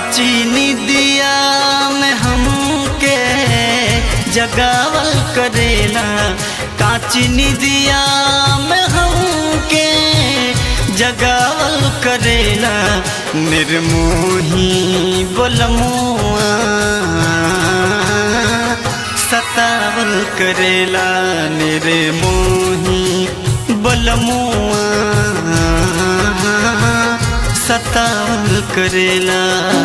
काची निदिया में हमके जगावल करेला काची निदिया में हमके जगावल करेला निर्मोही बोलमुआ सतावल करेला निर्मोही बोलमुआ सतावल करेला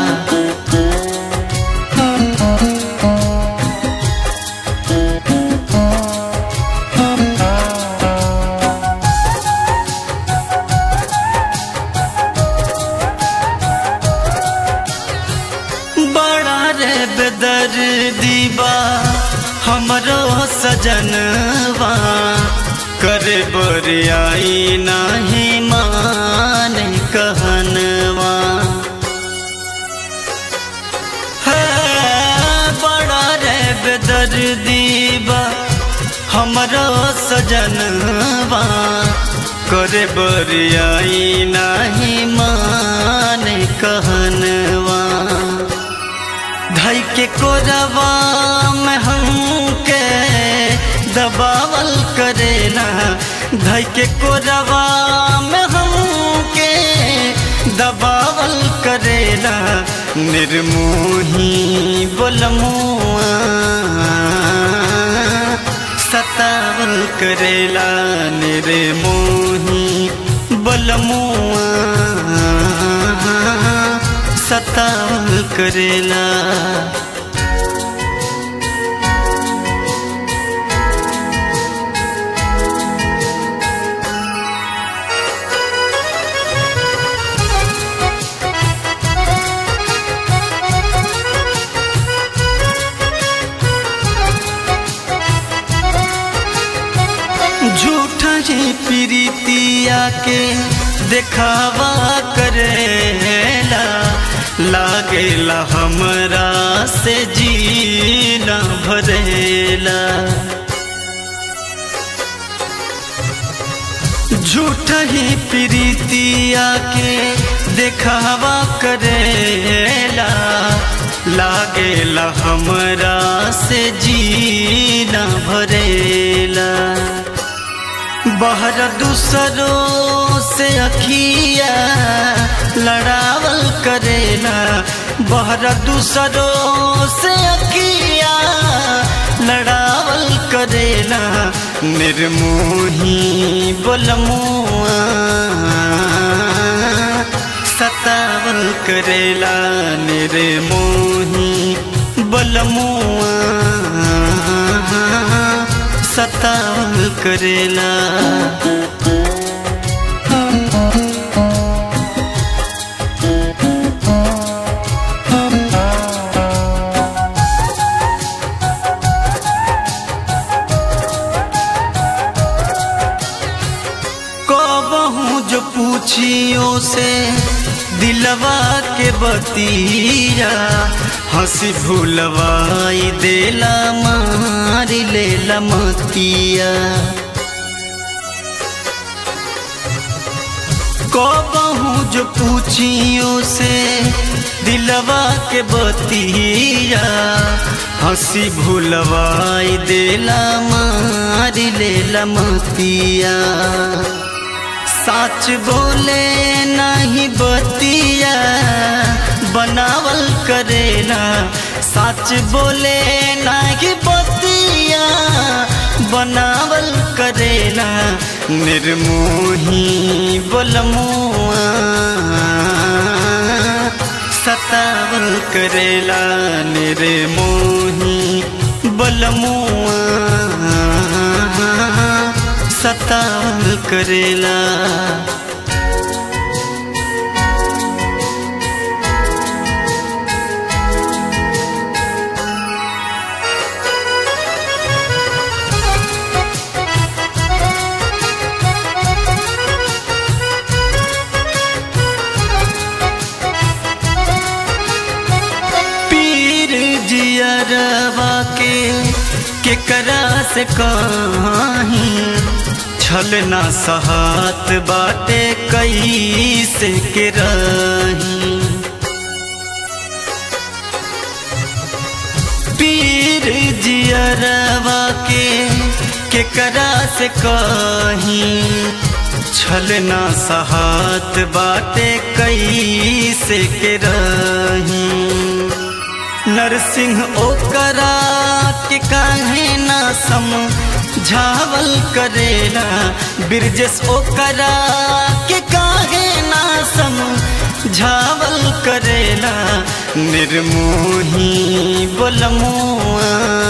बड़ा रे बेदर दीबा हमरो सजनवा करे बरियाई नाही माने कहनवा है बड़ा रे बेदर दीबा हमरो सजनवा करे बरियाई नाही माने कहनवा धई के कोरवा में हमके दबावल करेला धई के कोरवा में हमके दबावल करेला निर्मोही बोलमुआ सतावल करेला निर्मोही बोलमुआ सतावल करेला झूठा ही प्रीतिया के देखावा करेला लागेला हमरा से जीना भरेला झूठा ही प्रीतिया के देखावा करेला लागेला हमरा से जीना भरेला बहर दूसरों से अखिया लड़ावल करेला बहर दूसरों से अखिया लड़ावल करेला निर्मोही बोलमुआ सतावल करेला निर्मोही बोलमुआ सतावल करेला कबहू जो पूछियो से दिलवा के बतिया हंसी भूलवाई देला मारी लेला मतिया कबहू जो पूछियो से दिलवा के बतिया हंसी भूलवाई देला मारी लेला मतिया साच बोले नहीं बतिया बनावल करेला साच बोले नहीं बतिया बनावल करेला निर्मोही बोलमुआ सतावल करेला निर्मोही बोलमुआ सतावल करेला पीर जियरवा के केकरा से कहीं छल ना सहात बाटे कैसे के रही जियरवा के केकरा से कहीं छल ना सहात बाटे कैसे के रही नरसिंह ओकरा के काहे ना सम झावल करेला बिरजस ओकरा के काहे ना सम झावल करेला निर्मोही बोलमुआ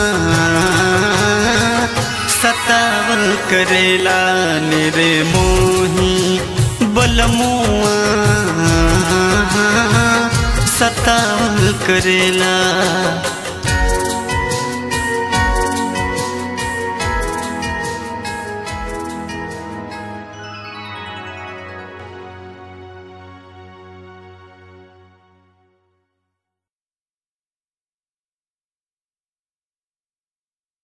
सतावल करेला निर्मोही बोलमुआ सतावल करेला